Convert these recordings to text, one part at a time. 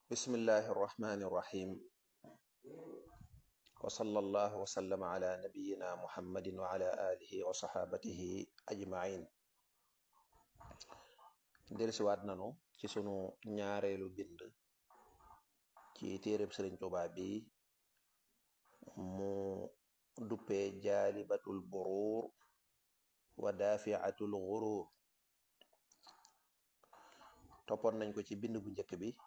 bismillahi irrahmani irrahim wa sallallahu wa sallama ala nabiyina muhammadin wa ala alihi wa saxaabatihi ajmain delsiwaat nanu ci sunu ñaareelu bind ci téereb sëriñ Tuubaa bi mu duppee jaalibatul buruur wa daafiatul guruur toppoon nañ ko ci bind bu njëkk bi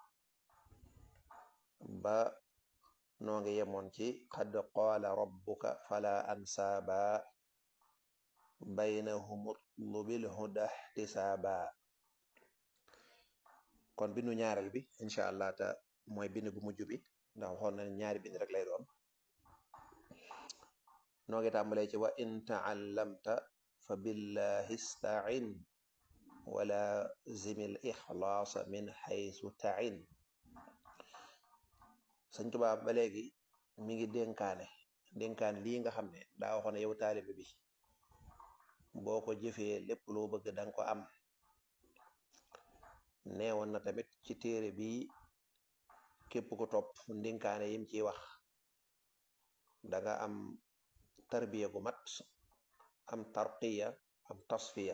ba noo ngi yemoon ci qad qaala rabbuka fala ansaaba baynahum utlubil huda ihtisaaba kon bindu ñaareel bi incha allah ta mooy bind bu mujj bi ndax waxoon na ñaari bind rek lay doon noo ngi tàmbalee ci wa in taallamta fa billahi stain wala zimil ixlaasa min xaysu tain sëñ Tuubaa ba léegi mi ngi dénkaane dénkaane lii nga xam ne daa waxoon ne yow taalibe bi boo ko jëfee lépp loo bëgg danga ko am neewoon na tamit ci téere bi képp ku topp ndénkaane yim ciy wax danga am tarbiya gu mat am tarqiya am tasfiya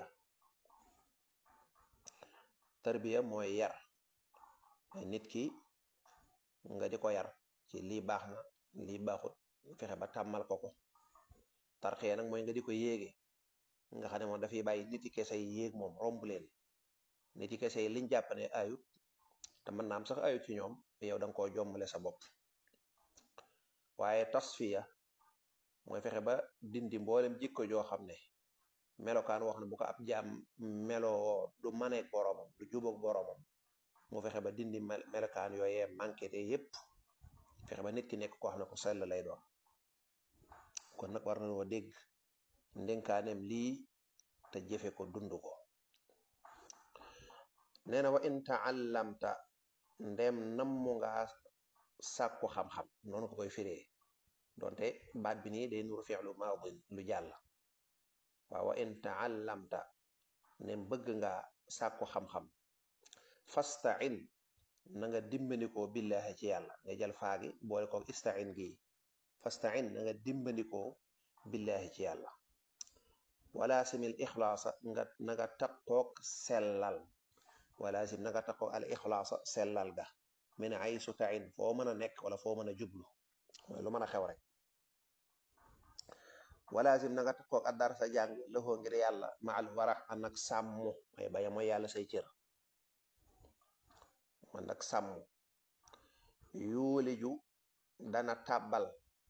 tarbiya mooy yar nit ki nga di ko yar ci lii baax na lii baaxut fexe ba tàmmal ko ko tarqiya nag mooy nga di ko yéege nga xam ne moom dafay bàyyi nit yi kese yi yéeg moom romb leen nit yi kese yi liñ jàpp ne ayut te mën naa am sax ayut ci ñoom yow da nga koo jommale sa bopp waaye tasfiya mooy fexe ba dindi mboolem jikko joo xam ne melokaan wax ne bu ko ab jaam meloo du maneeg boroomam du jubóog boroomam mu fexe ba dindi melokaan yooyee manqué te yépp fexe ba nit ki nekk koo xam ne ku sell lay doon kon nag war nañoo dégg ndénkaaneem lii te jëfe ko dund ko nee na wa in taallamta ndem nammu nga sàkku xam-xam noonu ko koy firee donte baat bi nii day nuru fi'lu maadin lu jàll waaw wa in taallamta ndem bëgg nga sàkku xam-xam fastain na nga dimbandikoo billahi ci yàlla nga jël faagi boole ko istain gi fastain na nga dimbandikoo billahi ci yàlla wala simil ixlaasa nga na nga taqoog sellal wala sim na nga taqoog al ixlaasa sellal ga min ay sutain foo mën a nekk wala foo mën a jublu mooy lu mën a xew rek wala sim na nga taqoog addar sa jàng lëfoo ngir yàlla ma al warax an ak sàmm mooy baya mooy yàlla say cër man ak sàmm yuuliju dana tàbbal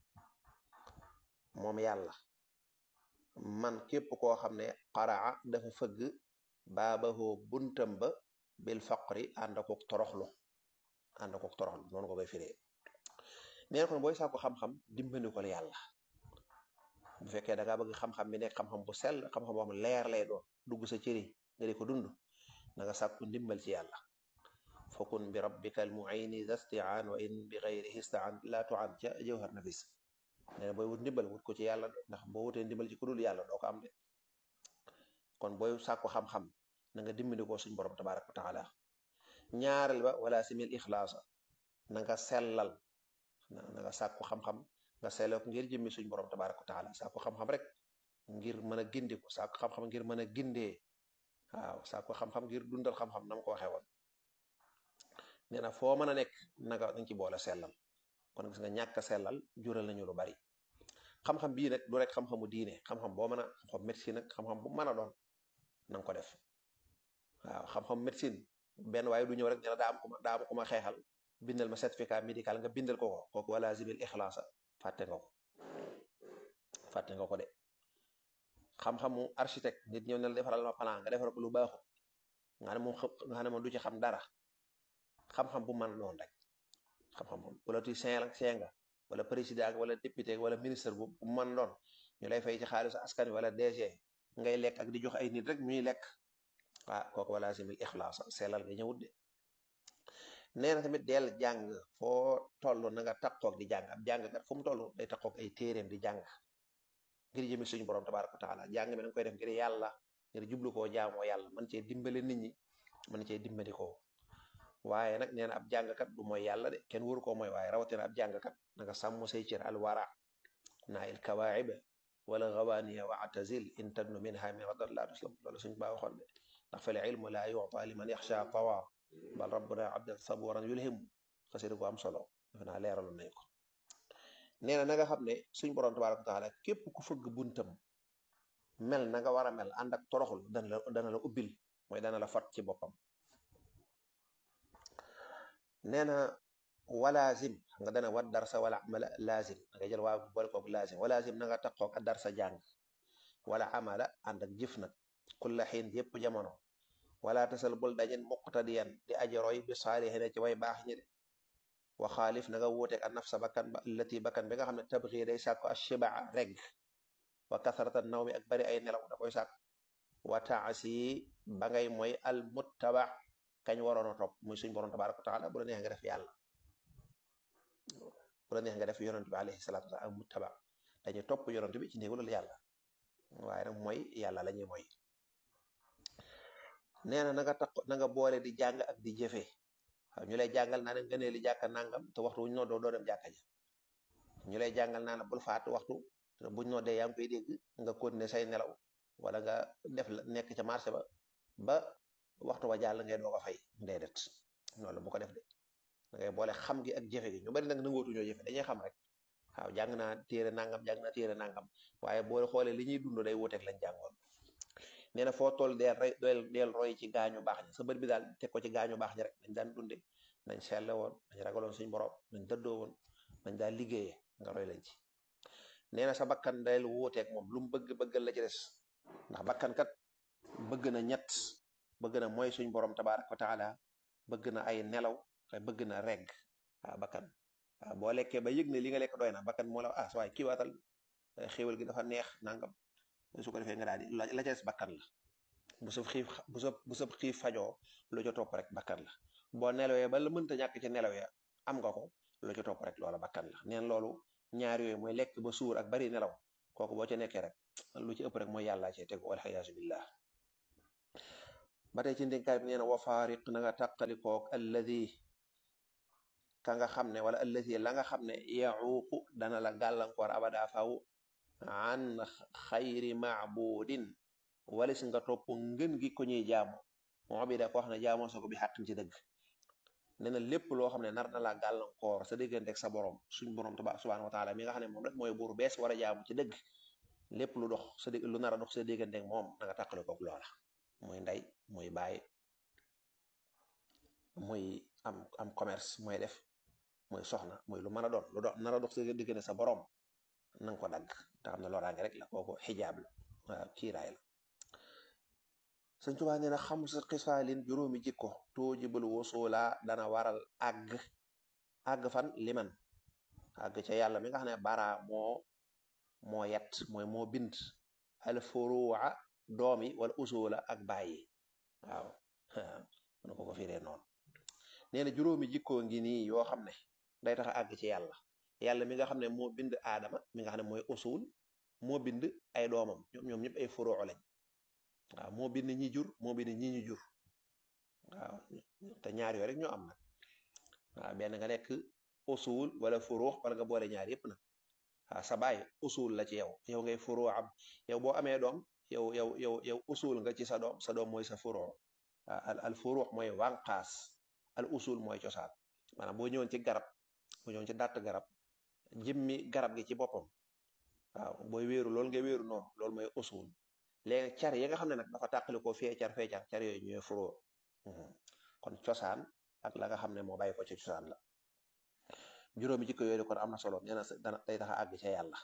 moom yàlla man képp koo xam ne qaraa dafa fëgg baabahoo buntam ba bil faqri ànd akook toroxlu ànd akook toroxlu noonu ko koy firee neen kon booy sàkku xam-xam dimbali ko yàlla bu fekkee da ngaa bëgg xam-xam bi nekk xam-xam bu sell xam-xam boo xam leer lay doon dugg sa cëri nga di ko dund na nga sàkku ndimbal ci yàlla fakun bi rabbika al muini dastiaan wa in bi gayrihi staan la tuan ca jawhar nafis nee na booy wut ndimbal wut ko ci yàlla de ndax boo wutee ndimbal ci ku dul yàlla doo ko am de kon booy sàkku xam-xam na nga dimbali ko suñ borom tabaraka wa taala ñaareel ba wala simil ixlaasa na nga sellal na nga sàkku xam-xam nga sellal ko ngir jëmmi suñ borom tabaraka wa taala sàkku xam-xam rek ngir mën a gindi ko sàkku xam-xam ngir mën a gindee waaw sàkku xam-xam ngir dundal xam-xam nam ko waxee woon nee na foo mën a nekk nanga dañ ci boole sellal kon gis nga ñàkk sellal jural nañu lu bari xam-xam bii nag du rek xam-xamu diine xam-xam boo mën a xam-xam médecine ak xam-xam bu mën a doon na nga ko def waaw xam-xam médecine benn waaye du ñëw rek dina daa am ku ma daa am ku ma xeexal bindal ma certificat médical nga bindal ko ko kooku wala zibil ixlaasa fàtte nga ko fàtte nga ko de xam-xamu architecte nit ñëw ne la defaral ma plan nga defal ko lu baaxu nga ne moom nga ne moom du ci xam dara xam-xam bu mën a doon rek xam-xam moom politicien la seen nga wala président wala député wala ministre bu mën doon ñu lay fay ci xaalisu askan wi wala DG ngay lekk ak di jox ay nit rek ñuy lekk ah kooku wala simil ixlaas sellal nga ñëwut de nee na tamit deel jàng foo toll na nga takkoog di jàng ab jàngkat fu mu toll day takkoog ay téeréem di jàng ngir jëmi suñu borom tabaraka wa taala jàng mi da nga koy def ngir yàlla ngir jublu koo jaamoo yàlla man cee dimbale nit ñi man cee dimbali ko waaye nag nee na ab jàngkat du mooy yàlla de kenn waru koo mooy waaye rawatina ab jàngkat nanga sàmm say cër alwara naa il kawaib wala gawaaniya wa atazil in tadnu minha min radar laa tuslam loolu suñ baa waxoon de ndax fal ilmu laa yuta liman yaxsha tawa bal rabbuna abdan saburan yulhimu xasida ko am solo defe naa leeraloon nañ ko nee na na nga xam ne suñ borom tabaraka wa taala képp ku fëgg buntam mel na nga war a mel ànd ak toroxul dana la dana la ubbil mooy dana la fat ci boppam nee na walaazim xam nga dana wat darsa wala amala laazim da nga jël waa boole koog laazim walaazim na nga taqoog ak darsa jàng wala amala ànd ak jëf nag kulla xiin yépp jamono wala tasal bul dajen muqtadiyan di aji roy bi saalihina ci way baax ñi de wa xaalif na nga wuuteeg a nafsa bakkan ba allati bakkan bi nga xam ne tabxi day sàkku ashibaa reg wa kasarata naw mi ak bari ay nelaw da koy sàkk wa taasi ba ngay mooy al muttaba kañ waroon a topp muy suñ borom tabaraka wa taala bu la neex nga def yàlla bu la neex nga def yonent bi alayhi salatu wasalam al muttaba dañuy topp yonent bi ci ndigalul yàlla waaye nag mooy yàlla la ñuy mooy nee na na nga tax na nga boole di jàng ak di jëfee waaw ñu lay jàngal naa ne nga nee li jàkka nangam te waxtu wuñ noo doo doo dem jàkka ja ñu lay jàngal naa ne bul faat waxtu te buñ noo dee yaa ngi koy dégg nga continuer say nelaw wala nga def la nekk ca marché ba ba waxtu ba jàll ngay doog a fay déedéet loolu bu ko def de da ngay boole xam gi ak jëfe gi ñu bari nag nangootu ñoo jëfe dañuy xam rek waaw jàng naa téere nangam jàng naa téere nangam waaye boo xoolee li ñuy dund day wuteeg lañ jàngoon nee na foo toll deel roy deel roy ci gaañu baax ñi sa bët bi daal teg ko ci gaañu baax ñi rek nañ daan dunde nañ selle woon nañ ragaloon suñ borom nañ dëddoo woon nañ daan liggéeyee nga roy lañ ci nee na sa bakkan deel wuuteeg moom lu mu bëgg bëggal la ci des ndax bakkan kat bëgg na ñett bëgg na mooy suñ borom tabaaraka wa taala bëgg na ay nelaw te bëgg na regg waaw bakkan waaw boo lekkee ba yëg ne li nga lekk doy na bakkan moo la ah sa waay kii waatal xéwal gi dafa neex nangam su ko defee nga daal di la ca des bakkan la bu sa xiif bu sa bu sa xiif fajoo lu ca topp rek bakkan la boo nelawee ba la mënta ñàkk ci nelawee am nga ko lu ca topp rek loola bakkan la neen loolu ñaar yooyu mooy lekk ba suur ak bari nelaw kooku boo ca nekkee rek lu ci ëpp rek mooy yàllaa cee tegu walxiyaasu billah ba tey ci ndénkaay bi nee na wa faariq na nga tàqalikoog alladi ka nga xam ne wala alladi la nga xam ne yaxuuqu dana la gàllankoor abada faw an xayri maabudin walis nga topp ngën gi ko ñuy jaamu moo bi da ko wax ne jaamoo sa ko bi xàqin ci dëgg nee na lépp loo xam ne nar na laa gàllankoor sa diggante ak sa borom suñ borom tabaaraka subhaanahu wa taala mi nga xam ne moom rek mooy buur bees war a jaamu ci dëgg lépp lu dox sa digg lu nar a dox sa diggante ak moom na nga tàqale koog loola muy ndey muy baay muy am am commerce mooy def muy soxna muy lu mën a doon lu dox nar a dox sa diggante sa borom na nga ko dagg te xam ne loraange rek la kooku xijaab la waaw kiiraay la sëñ Tuubaa nee na xam sa xisaalin juróomi jikko tuujibul wusula dana waral àgg àgg fan liman àgg ca yàlla mi nga xam ne bara moo moo yet mooy moo bind al furuwa doomi wala usula ak bàyyi waaw mën ko ko firee noonu nee na juróomi jikkoo ngi nii yoo xam ne day tax a àgg ci yàlla yàlla mi nga xam ne moo bind aadama mi nga xam ne mooy usul moo bind ay doomam ñoom ñëpp ay furuu lañ waaw moo bind ñi jur moo bind ñi ñu jur waaw te ñaar yooyu rek ñoo am nag waaw benn nga nekk usul wala furuu wala nga boole ñaar yëpp nag waaw sa baay usul la ci yow yow ngay furuu am yow boo amee doom yow yow yow yow usul nga ci sa doom sa doom mooy sa furuu al al furuu mooy wànqaas al usul mooy cosaan maanaam boo ñëwoon ci garab boo ñëwoon ci dàtt garab jëmmi garab gi ci boppam waaw booy wéeru loolu nga wéeru noonu loolu mooy usul léegi car yi nga xam ne nag dafa tàqali ko fee car fee car car yooyu ñooy furoo kon cosaan ak la nga xam ne moo bàyyi ko ci cosaan la juróomi jikko yooyu kon am na solo nee na dana day tax a àgg ca yàlla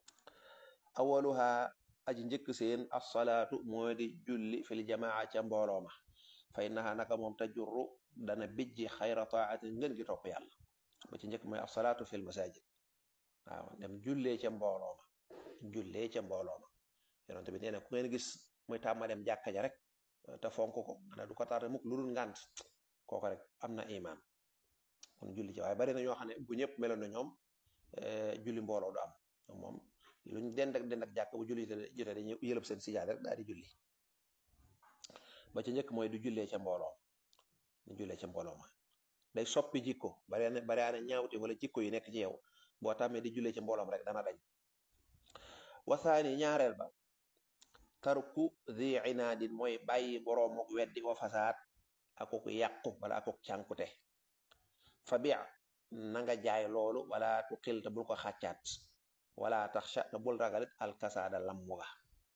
awaluha aji njëkk seen assalaatu mooy di julli fil jamaa ca mbooloo ma fay naxa naka moom tajurru dana bijji xayra taatin ngën gi topp yàlla ba ci njëkk mooy assalaatu fil masajid waaw dem jullee ca mbooloo ma jullee ca mbooloo ma yonent bi nee na ku ngeen gis muy tàmma dem jàkka ja rek te fonk ko ana du ko tarde mukk lu dul ngànt kooko rek am na imaan kon julli ci waaye bari na ñoo xam ne bu ñëpp meloon na ñoom julli mbooloo du am moom luñ dend ak dend ak jàkk bu julli jotee dañuy yëlëb seen sijaada rek daal di julli ba ci njëkk mooy du jullee ca mbooloo du jullee ca mbooloo ma day soppi jikko bare na bare na ñaawte wala jikko yi nekk ci yow boo tàmmee di jullee ci mbooloom rek dana dañ wasaani ñaareel ba tarku di inaadin mooy bàyyi boroomuk weddi wa fasaad akuk yàqu wala akuk cànkute fa bi na nga jaay loolu wala tu xil te bul ko xàccaat wala taxsha te bul ragalit alkasaada lammu ga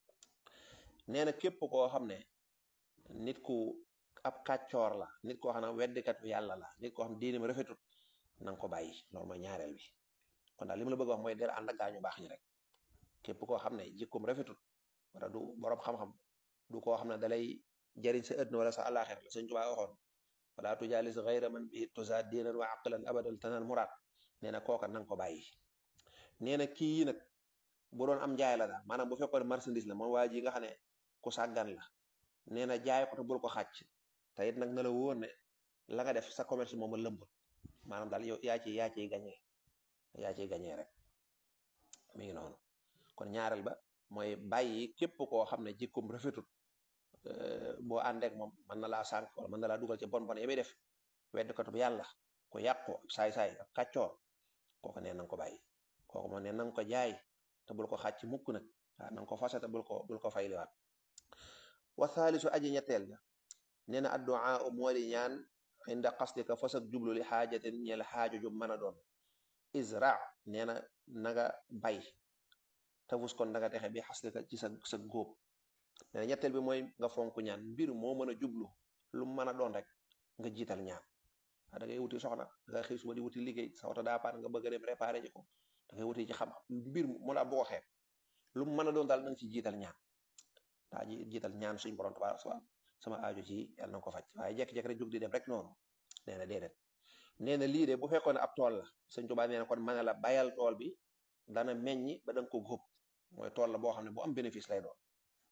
nee na képp koo xam ne nit ku ab kàccoor la nit koo xam ne weddikat yàlla la nit koo xam diine ma rafetut na nga ko bàyyi loolu mooy ñaareel bi kon daal li ma la bëgg wax mooy del ànd ak gaañu baax ñi rek képp koo xam ne jikkoom rafetut wala du borom xam-xam du koo xam ne dalay jariñ sa ëddna wala sa àllaaxira la Sëñ Tuubaa waxoon wala tujaalis gayra man bi tuzaad diinan wa aqlan abadal tanal muraad nee na kooka na nga ko bàyyi nee na kii yi nag bu doon am njaay la daal maanaam bu fekkoon marchandise la moom waa ji nga xam ne ku sàggan la nee na jaay ko te bul ko xàcc te it nag na la wóor ne la nga def sa commerce moom a lëmbul maanaam daal yow yaa ci yaa ciy gañee yaa ciy gañee rek mi ngi noonu kon ñaareel ba mooy bàyyi képp koo xam ne jikkum rafetut boo àndeek moom mën na laa sànq wala mën na laa dugal ci bon bon yi muy def weddkatu bu yàlla ku yàqu saay-saay ak kàccoor kooku nee na nga ko bàyyi kooku moom nee na nga ko jaay te bul ko xàcc mukk nag waaw na nga ko fase te bul ko bul ko fayliwaat wa thaalisu aji ñetteel ja nee na adduaa moo di ñaan inda qasdika fas ak jublu li xaajatin ñeel xaaju ju mën a doon isra nee na naga bay tafus kon danga texe bi xaslika ci sa sa góob nee na ñetteel bi mooy nga fonk ñaan mbir moo mën a jublu lu mën a doon rek nga jiital ñaan da ngay wuti soxna da ngay xëy suba di wuti liggéey sa oto daa paan nga bëgg a dem réparé ji ko da ngay wuti ci xam mbir mu la boo xeeb lu mu mën a doon daal na nga ci jiital ñaan daa ji jiital ñaan suñ borom tabaaraka sama aajo ci yàlla na ko faj waaye jekki-jekki rek jóg di dem rek noonu nee na déedéet nee na lii de bu fekkoon ne ab tool la sëñ Tuubaa nee na kon mën na la bayal tool bi dana meññi ba danga ko góob mooy tool la boo xam ne bu am bénéfice lay doon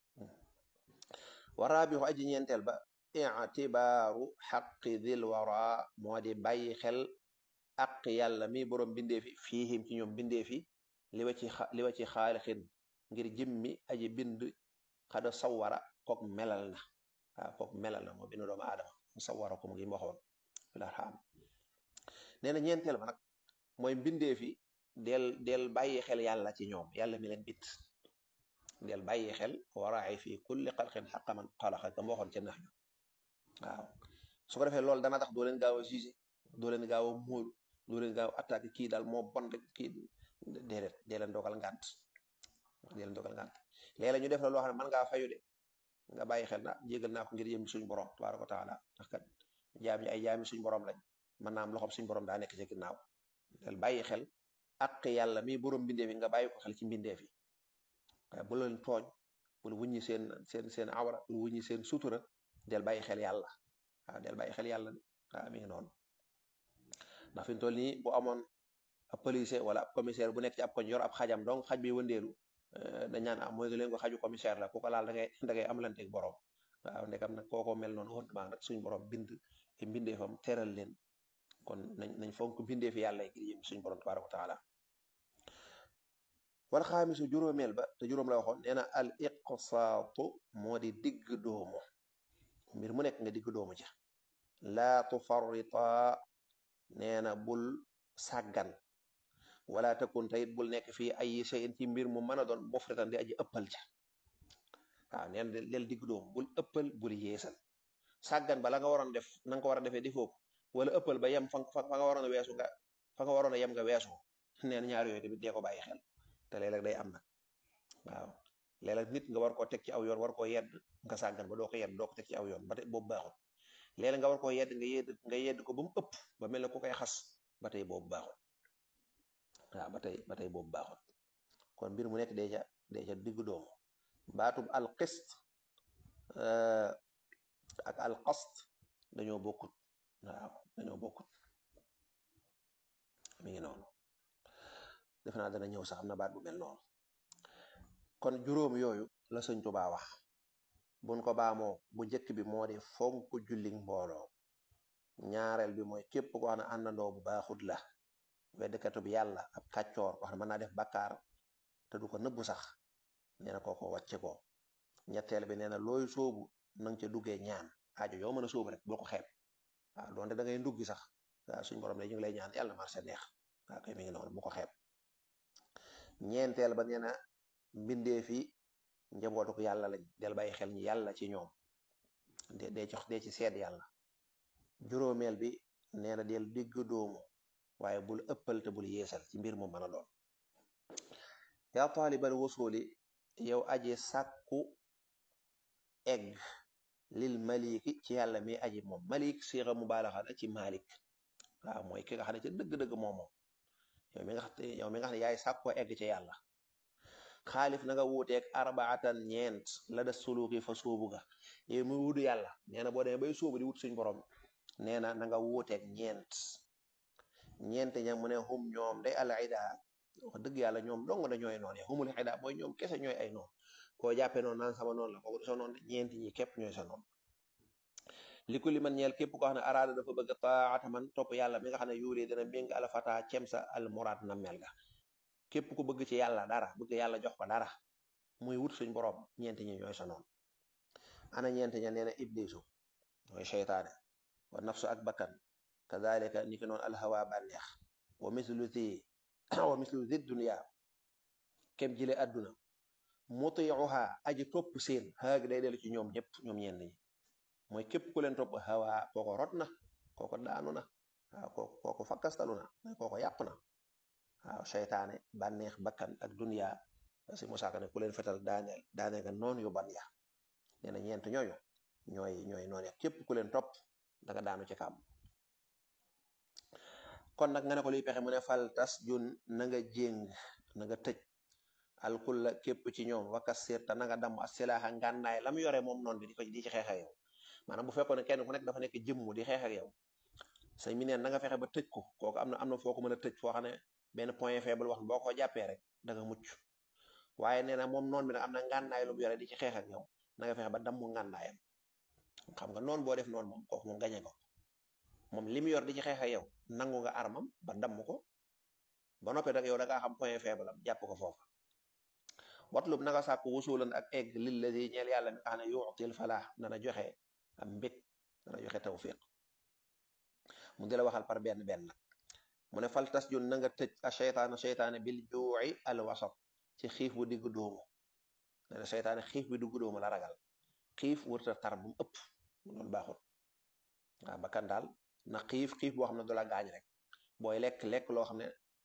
waraa bi aji ñeenteel ba itibaaru xaqi dil wara moo di bàyyi xel aq yàlla mi borom bindee fi fiihim ci ñoom bindee fi li wa ci li wa ci xaalixin ngir jëmmi aji bind xada sawara kook melal na waaw kook melal na moo bind doomu aadama mu sawara ko mu ngi waxoon fil arham nee na ñeenteel ba nag mooy bindee fi del del bàyyi xel yàlla ci ñoom yàlla mi leen bit del bàyyi xel waraay fi kulli xalqin xaqa man xalaqa kam waxoon ca nax ñu waaw su ko defee loolu dana tax doo leen gaaw a jugé doo leen gaaw a móolu doo leen gaaw a attaqué kii daal moo bon rek kii déedéet dee leen dogal ngànt dee leen dogal ngànt léeg-léeg ñu def la loo xam ne mën ngaa fayu de nga bàyyi xel na jégal naa ko ngir yëm suñ borom tabaaraka wa taala ndax kat jaam ñi ay jaami suñ borom lañ mën naa am loxoom suñ borom daa nekk ci ginnaaw del bàyyi xel ak yàlla mi borom mbindeef yi nga bàyyi ko xel ci mbindeef yi waaye bu leen tooñ bul wuññi seen seen seen awra bul wuññi seen sutura del bàyyi xel yàlla waaw del bàyyi xel yàlla de waaw mi ngi noonu ndax fi mu toll nii bu amoon ab policier wala ab commissaire bu nekk ci ab koñ yor ab xajam donc xaj bi wëndeelu dañ naan am mooy nga leen ko xaju commissaire la ku ko laal da ngay da ngay am lanteeg borom waaw ndekam nag kookoo mel noonu honntement nag suñ borom bind te mbindeefam teral leen kon nañ nañ fonk mbindeef yàlla ngir yëm suñ borom tabaraka wa taala wal xaamisu juróomeel ba te juróom la waxoon nee na al iqsaatu moo di digg doomu mbir mu nekk nga digg doomu ca laa tufarrita nee na bul sàggan wala takun tayit bul nekk fii ay shay'in ci mbir mu mën a doon mufritan di aji ëppal ca waaw nee na del digg doomu bul ëppal bul yeesal sàggan ba la nga waroon def na nga ko war a defee defoo ko wala ëppal ba yem fa fa nga waroon a weesu nga fa nga waroon a yem nga weesu nee na ñaar yooyu tamit dee ko bàyyi xel te léeg-léeg day am nag waaw léeg-léeg nit nga war koo teg ci aw yoon war koo yedd nga sàggan ba doo ko yedd doo ko teg ci aw yoon ba tey boobu baaxul léeg-léeg nga war koo yedd nga yedd nga yedd ko ba mu ëpp ba mel ne ku koy xas ba tey boobu baaxul waaw ba tey ba tey boobu baaxul kon mbir mu nekk deja deja diggu doomu baatub alqist ak alqast dañoo bokkut waaw dañoo bokkut mi ngi noonu def naa dana ñëw sax am na baat bu mel noonu kon juróom yooyu la sëñ Tuubaa wax buñ ko baamoo bu njëkk bi moo di fonk julli mbooloo ñaareel bi mooy képp ko xam ne àndandoo bu baaxut la weddkatu bi yàlla ab kàccoor wax ne mën naa def bakkaar te du ko nëbbu sax nee na kooko wàcce ko ñetteel bi nee na looy soobu nanga ca duggee ñaan aajo yoo mën a soobu rek bul ko xeeb waaw doonte da ngay nduggi sax waaw suñ borom ne ñu ngi lay ñaan yàlla marché neex waaw koy mi ngi noonu bu ko xeeb ñeenteel ba nee na mbindee fi njabootu ko yàlla lañ del bàyyi xel ñi yàlla ci ñoom de dee ci dee ci seet yàlla juróomeel bi nee na del digg doomu waaye bul ëppal te bul yeesal ci mbir mu mën a doon yaa taalibal wusuli yow aji sàkku egg lil maliki ci yàlla mi aji moom malik siira mubaalaxa la ci malik waaw mooy ki nga xam ne ci dëgg-dëgg moom moom yow mi nga xam yow mi nga xam ne yaay sàkkoo egg ci yàlla xaalif na nga wuuteeg arbaatan ñeent la da suluki fa sóobu ga yow muy wudu yàlla nee na boo demee bay sóobu di wut suñ borom nee na na nga wuuteeg ñeent ñeent ña mu ne hum ñoom day al ida wax dëgg yàlla ñoom dong na ñooy noon ya humul ida mooy ñoom kese ñooy ay noon koo jàppee noonu naan sama noonu la kooku sa noon ñeent ñi képp ñooy sa noon li ko li man ñeel képp koo xam ne araada dafa bëgg taata man topp yàlla mi nga xam ne yuuri dana méng al fata cem sa al muraad na mel ga képp ku bëgg ci yàlla dara bëgg yàlla jox ko dara muy wut suñ borom ñeent ñi ñooy sa noon ana ñeent ña nee na iblisu mooy seytaane wa nafsu ak bakkan kadalika ni ki noonu alhawa bànneex wa mislu zi wa mislu zi dunya kem jile adduna mutiuha aji topp seen xaagi day dellu ci ñoom ñëpp ñoom ñenn ñi mooy képp ku leen topp hawa kooko rot na kooko daanu na waaw kooko kooko fakkastalu na kooko yàpp na waaw seytaane bànneex bakkan ak dunya si musaaka ne ku leen fetal daaneel daaneel nga noonu yu ban ya nee na ñeent ñooñu ñooy ñooy noonu ya képp ku leen topp da nga daanu ci kàmm kon nag nga ne ko luy pexe mu ne fal tas jun na nga jéng na nga tëj alkulla képp ci ñoom wakka sirta na nga damm asilaaxa ngànnaay lam yore moom noonu bi di ko di ci xeex ak yow maanaam bu fekkoon ne kenn ku nekk dafa nekk jëmm di xeex ak yow say mi neen na nga fexe ba tëj ko kooku am na am na foo ko mën a tëj foo xam ne benn point faible wax boo ko jàppee rek da nga mucc waaye nee na moom noonu bi nag am na ngànnaay lu mu yore di ci xeex ak yow na nga fexe ba damm ngànnaayam xam nga noonu boo def noonu moom kooku moom gañe ko moom li mu yor di ci xeex ak yow nangu nga armam ba damm ko ba noppee nag yow da ngaa xam point faible am jàpp ko foofa watlub na nga sàkk wusulan ak egg lilladi ñeel yàlla mi nga xam ne yuutil falaax dana joxe am mbég dana joxe tawfiq mu di la waxal par benn benn nag mu ne fal tas jun na nga tëj a seytaana seytaane bil juuci al wasat ci xiif bu digg doomu nee na seytaane xiif bi digg doomu la ragal xiif wërta tar bu mu ëpp loolu baaxul waaw bakkan daal na xiif xiif boo xam ne du la gaañ rek booy lekk lekk loo xam ne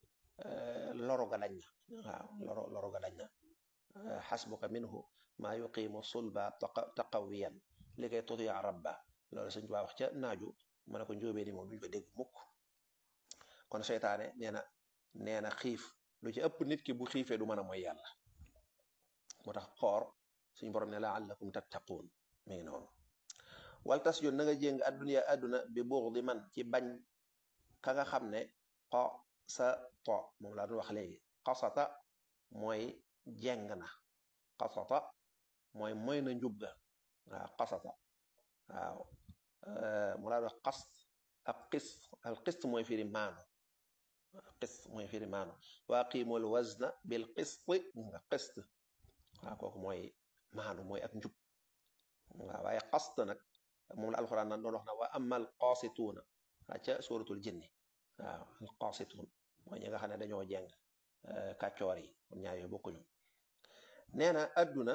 loru ga dañ na waaw loro loru ga dañ na xasbuka minhu maa yuqimu sulba taqawiyan li koy tutia rabba loolu sëñ Tuubaa wax ca naaju ma ne ko njóobee ni moom duñ ko dégg mukk kon seytaane nee na nee na xiif lu ci ëpp nit ki bu xiifee du mën a mooy yàlla moo tax xoor suñ borom ne laallakum tattaquun mi ngi noonu wal tas yoon na nga jéng adduna adduna bi buux di man ci bañ ka nga xam ne xo sa to moom laa doon wax léegi xasata mooy jeng na xasata mooy mooy na njub ga waaw xasata waaw mu laa wax xas ak xis al xist mooy firi maanu xist mooy firi maanu waa qiimul wazna bil xist nga xist waaw kooku mooy maanu mooy ak njub waaw waaye xast nag moom la alxuraan nan doon wax na wa amal qaasituuna waa ca suratul jinni waaw al qaasituun mooy ñi nga xam ne dañoo jeng kàccoor yi kon ñaar yooyu bokkuñu nee na adduna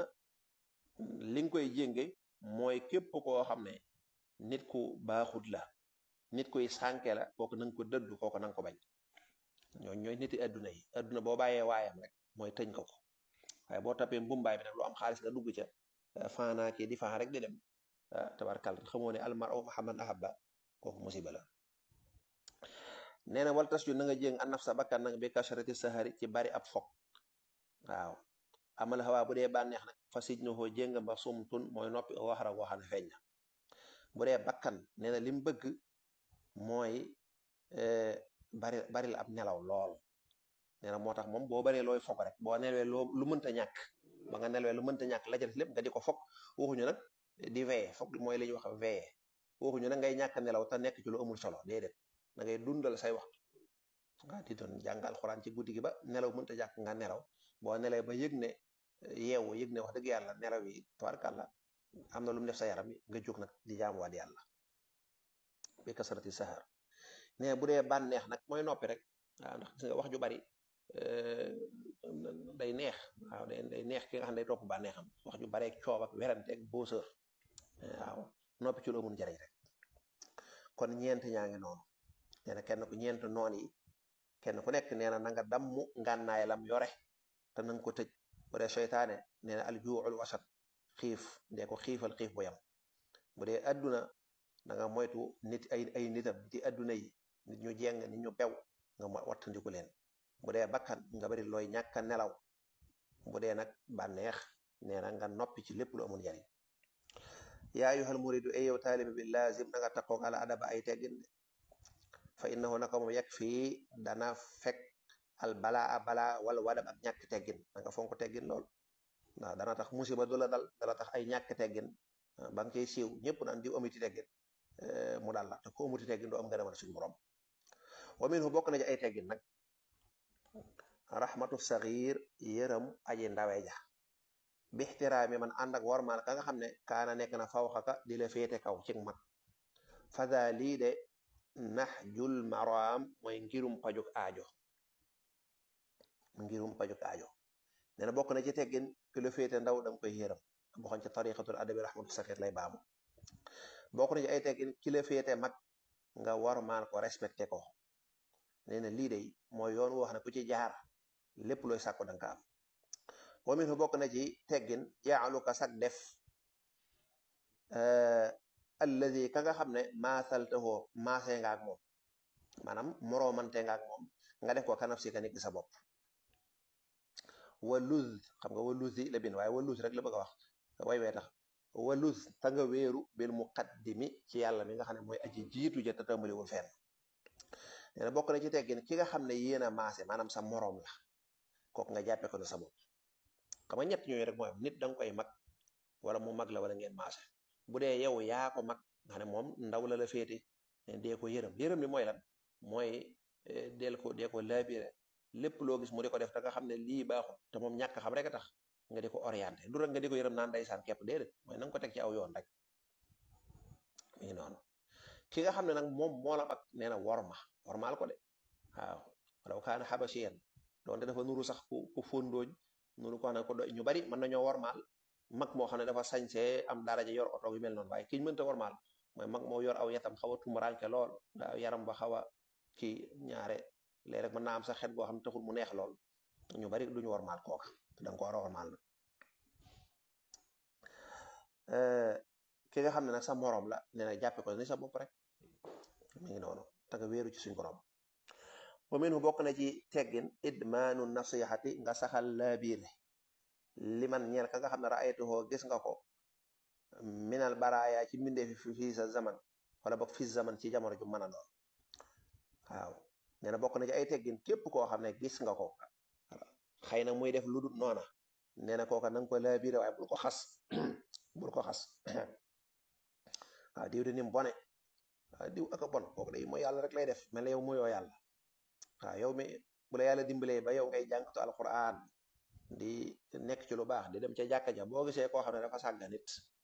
li nga koy jénge mooy képp koo xam ne nit ku baaxut la nit kuy sànke la kooku na nga ko dëddu kooku na nga ko bañ ñoo ñooy niti adduna yi adduna boo bàyyee waayam rek mooy tëñ ko ko waaye boo tapee mbumbaay bi nag lu am xaalis nga dugg ca faanaa kii di faan rek di dem tabarkal xamoo ne almar o mahamad ahabba kooku musiba la nee na wal tas yu na nga jéng an naf sa bakkan nag bi kasharati sahari ci bari ab fog waaw amal xawaa bu dee bànneex nag fa sij na koo jéng ba sumtun mooy noppi waxara goo xam ne feeñ na bu dee bakkan nee na lim bëgg mooy bari bari la ab nelaw lool nee na moo tax moom boo baree looy fog rek boo nelwee loo lu mënta ñàkk ba nga nelwee lu mënta ñàkk la ca des lépp nga di ko fog waxuñu nag di veillé fog mooy li ñuy wax veillé waxuñu nag ngay ñàkk nelaw te nekk ci lu amul solo déedéet da ngay dundal say waxtu nga di doon jàng alxuraan ci guddi gi ba nelaw mënta ñàkk nga nelaw boo nelee ba yëg ne yeewu yëg ne wax dëgg yàlla nelaw yi tabarkàlla am na lu mu def sa yaram nga jóg nag di jaamuwaat yàlla bi kasarati sahar ne bu dee bànneex nag mooy noppi rek waaw ndax gis nga wax ju bari day neex waaw day day neex ki nga xam ne day topp bànneexam wax ju bari ak coob ak werante ak booseur waaw noppi ci loo mun jariñ rek kon ñeent ñaa ngi noonu nee na kenn ku ñeent noon yi kenn ku nekk nee na na nga dammu ngànnaay lam yore te nanga ko tëj bu dee seytaane nee na aljuuxul wasat xiif ndee ko xiifal xiif bu yam bu dee adduna da nga moytu nit ay ay nitam nit yi adduna yi nit ñu jeng nit ñu bew nga wattandiku leen bu dee bakkan nga bari looy ñàkk a nelaw bu dee nag bànneex nee na nga noppi ci lépp lu amul njariñ yaa ayyuhal muridu ay yow taalibe bi laazim na nga taqoog ala adaba ay teggin de fa innahu naka moom yegg fii dana fekk al balaa balaa wala wadab ak ñàkk teggin na nga fonk teggin lool waaw dana tax musiba du la dal dana tax ay ñàkk teggin ba nga koy siiw ñëpp naan diw amiti teggin mu dal la te ko amuti teggin du am ngërëmal suñu borom wa minhu bokk na ci ay teggin nag rahmatu saxiir yërëm aji ndawe ja bixtiraami man ànd ak warmaal ka nga xam ne kaana nekk na fawxaka di la féete kaw ci mag fada lii de nax jul maraam mooy ngirum pajuk aajo ngirum pajuk aajo nee na bokk na ci teggin ki la féete ndaw da nga koy yërëm boxoon ci tariqatul adabi rahmatu saxiir lay baamu bokk na ci ay teggin ki la féete mag nga warmaal ko respecté ko nee na lii de mooy yoon wax ne ku ci jaar lépp looy sàkku danga ko am wa minhu bokk na ci teggin jaaluka sag def alladi ka nga xam ne maasaltahoo maasee nga ak moom maanaam moroomante nga ak moom nga def ko kanaf si ka nit sa bopp waluz xam nga waluzi la bin waaye waluz rek la bëgg a wax way wee tax waluz ta nga wéeru bil muqaddimi ci yàlla mi nga xam ne mooy aji jiitu ja te tàmbaliwul fenn nee na bokk na ci teggin ki nga xam ne yéen a maase maanaam sa moroom la kooku nga jàppe ko ne sa bopp xam nga ñett ñooyu rek mooy nit da nga koy mag wala mu mag la wala ngeen maase bu dee yow yaa ko mag nga xam ne moom ndaw la la féete dee ko yërëm yërëm li mooy lan mooy del ko dee ko laabire lépp loo gis mu di ko def te nga xam ne lii baaxul te moom ñàkk xam rek a tax nga di ko orienté du rek nga di ko yërëm naan ndeysaan képp déedéet mooy na nga ko teg ci aw yoon rek mi ngi noonu ki nga xam ne nag moom moo la mag nee na worma wormaal ko de waaw walaw kaana xabasiyan doonte dafa nuru sax ku ku fóondooñ nuru ko xam ne ko do ñu bari mën nañoo wormaal mag moo xam ne dafa sañsee am daraja yor oto yu mel noonu waaye kiñ mënta wormaal mooy mag moo yor aw yatam xaw a tumuranke lool nga yaram ba xaw a kii ñaare léeg rek mën naa am sa xet goo xam ne taxul mu neex lool ñu bari duñu wormaal kooka te danga ko war a wormaal na ki nga xam ne nag sa moroom la nee na jàppe ko ni sa bopp rek mi ngi noonu te nga wéeru ci suñ borom wa minhu bokk na ci teggin idmaanu nasihati nga saxal laabiire liman ñeel ka nga xam ne raaytuhoo gis nga ko minal baraaya ci mbindee fi fii sa zaman wala bokk fi zaman ci jamono ju mën a doon waaw nee na bokk na ci ay teggin képp koo xam ne gis nga ko xëy na muy def lu dul noona nee na kooka nanga ko laabiire waaye bul ko xas bul ko xas waaw diw di nim bone waaw diw aka bon kooku day mooy yàlla rek lay def mel na yow mooyoo yàlla waaw yow mi bu la yàlla dimbalee ba yow ngay jàngatu alquran di nekk ci lu baax di dem ca jàkka ja boo gisee koo xam ne dafa sàgga nit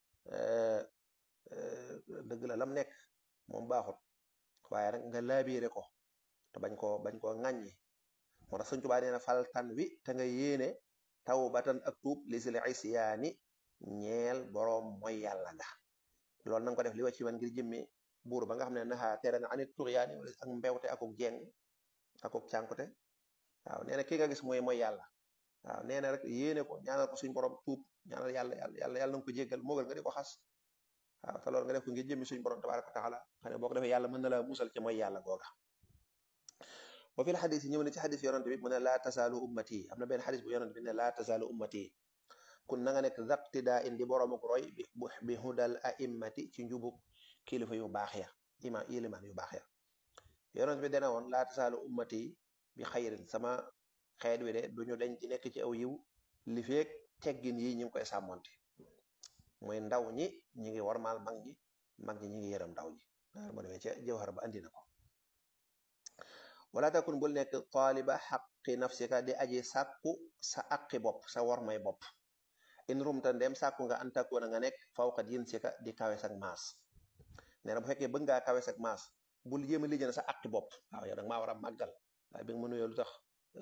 dëgg la lam nekk moom baaxut waaye rek nga laabiire ko te bañ koo bañ koo ŋàññi moo tax Sëñ Tuubaa nee na faltan wi te nga yéene taw batan ak tuub li si li isyaani ñeel boroom mooy yàlla nga loolu na nga ko def li wa ci man ngir jëmmi buur ba nga xam ne naxaa tere na anit tuxyaani ak mbewte akuk jeng akuk cànkute waaw nee na ki nga gis mooy mooy yàlla waaw nee na rek yéene ko ñaanal ko suñ borom tuub ñaanal yàlla yàlla yàlla yàlla na nga ko jéggal moogal nga di ko xas waaw te loolu nga def ko ngir jëmmi suñ borom tabaraka wa taala xam ne boo ko defee yàlla mën na la musal ci mooy yàlla googa wa fil xadis yi ñëw na ci xadis yonante bi mu ne laa tasaalu ummati am na benn xadis bu yonante bi ne laa tasaalu ummati kun na nga nekk zaptidaa indi boromuk roy bi hudal a'immati ci njubuk kilifa yu baax ya ima iliman yu baax ya yonent bi dana woon laa tasaalu ummati bi xayrin sama xeet wi de duñu dañ ci nekk ci aw yiw li feek teggin yi ñu ngi koy sàmmonte mooy ndaw ñi ñi ngi warmaal mag ñi mag ñi ñi ngi yërëm ndaw ñi moo demee ca jawhar ba andi na ko wala takun bul nekk taaliba xaqi nafsika di aji sàkku sa aqi bopp sa warmay bopp in rumta ndem sàkku nga antakoona nga nekk fawqa jinsika di kawe sak maas nee na bu fekkee bëgg ngaa kawe sak maas bul jéem a lijjana sa àqi bopp waaw yow nag maa war a màggal waaye bi nga ma nuyoo lu tax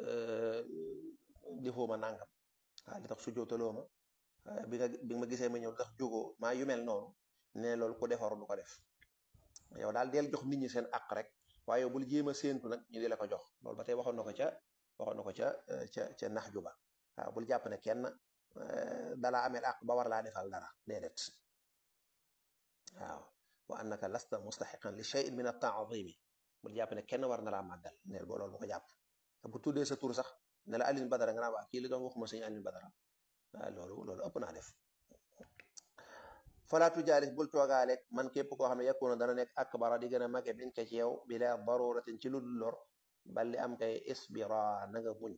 defoo ma nangam waaw li tax su jootaloo ma bi nga bi nga ma gisee ma ñëw lu tax jógoo maa yu mel noonu ne loolu ku defaru du ko def yow daal del jox nit ñi seen àq rek waaye yow bul jéem a séentu nag ñu di la ko jox loolu ba tey waxoon na ko ca waxoon na ko ca ca ca nax ju ba waaw bul jàpp ne kenn dalaa ameel àq ba war laa defal dara déedéet waaw wa annaka lasta mustaxiqan li cheyin min at-taadimi bul jàpp ne kenn war na laa màggal neel boo loolu bu ko jàpp bu tuddee sa tur sax ne la Alioune Badara nga naa waa kii li doon waxuma sëñ Alioune Badara waaw loolu loolu ëpp naa def falaatu jaalis bul toogaaleeg man képp koo xam ne yakuna dana nekk akbara di gën a mage min ka ci yow bila daruratin ci lu dul lor balli am kay isbira na nga muñ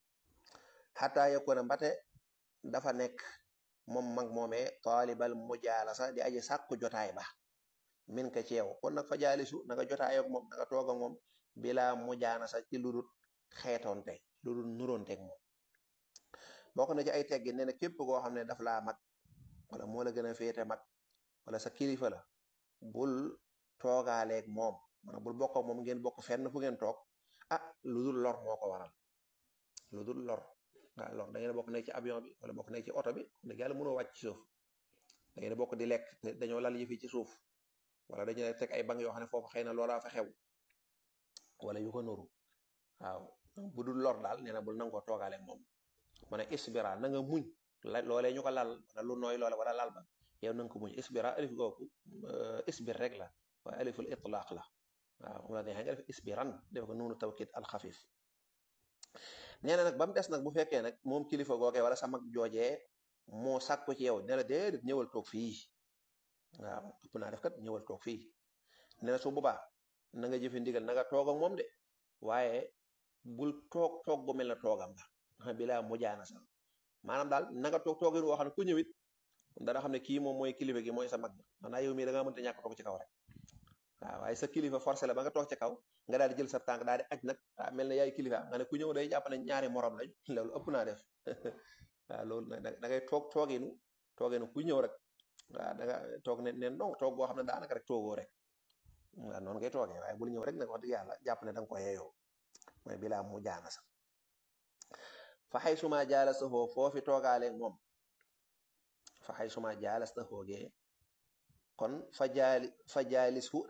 xataa yakuna mbate dafa nekk moom mag moomee taalibal mujaalasa di aji sàkku jotaay ba min ka ci yow kon nag fa jaalisu na nga jotaay ak moom na nga toog ak moom bila mujaanasa ci lu dul xeetoonte lu dul nuróonteeg moom bokk na ci ay teggi nee na képp koo xam ne daf laa mag wala moo la gën a féete mag wala sa kilifa la bul toogaaleeg moom maanaam bul bokk ak moom ngeen bokk fenn fu ngeen toog ah lu dul lor moo ko waral lu dul lor waaw lor da ngeen bokk nekk ci avion bi wala bokk nekk ci oto bi dëgg yàlla mënoo wàcc ci suuf da ngeen bokk di lekk te dañoo lal yi fi ci suuf wala dañu teg ay bank yoo xam ne foofu xëy na loolaa fa xew wala yu ko nuru waaw bu dul lor daal nee na bul nangoo toogaaleeg moom ma ne isbira na nga muñ loolee ñu ko lal wala lu nooy loole wala lal ba yow na nga ko muñ isbira alif googu isbir rek la waaye aliful itlaq la waaw mu la neexee nga def isbiran def ko nuunu tawkid alxafif nee na nag ba mu des nag bu fekkee nag moom kilifa googee wala sa mag joojee moo sàkku ci yow ne la déedéet ñëwal toog fii waaw ëpp naa def kat ñëwal toog fii nee na su boobaa na nga jëfe ndigal na nga toog ak moom de waaye bul toog toog gu mel na toogam nga bilaa mujaana sax maanaam daal na nga toog toogin woo xam ne ku ñëwit dana xam ne kii moom mooy kilifa gi mooy sa mag maanaam yow mii da ngaa mënta ñàkk toog ci kaw rek waaw waaye sa kilifa forcé la ba nga toog ci kaw nga daal di jël sa tànk daal di aj nag ah mel na yaay kilifa nga ne ku ñëw day jàpp ne ñaari morom lañ loolu ëpp naa def waaw loolu nag da ngay toog tooginu tooginu ku ñëw rek waaw da nga toog ne ne non toog boo xam ne daanaka rek toogoo rek waaw noonu ngay toogee waaye bul ñëw rek nag wax dëgg yàlla jàpp ne da nga ko yeeyoo mooy bilaa mu jaana sax fa xay suma jaalastahoo foofi toogaale moom fa xay suma jaalastahoo gee kon fa jaali fa jaalis hu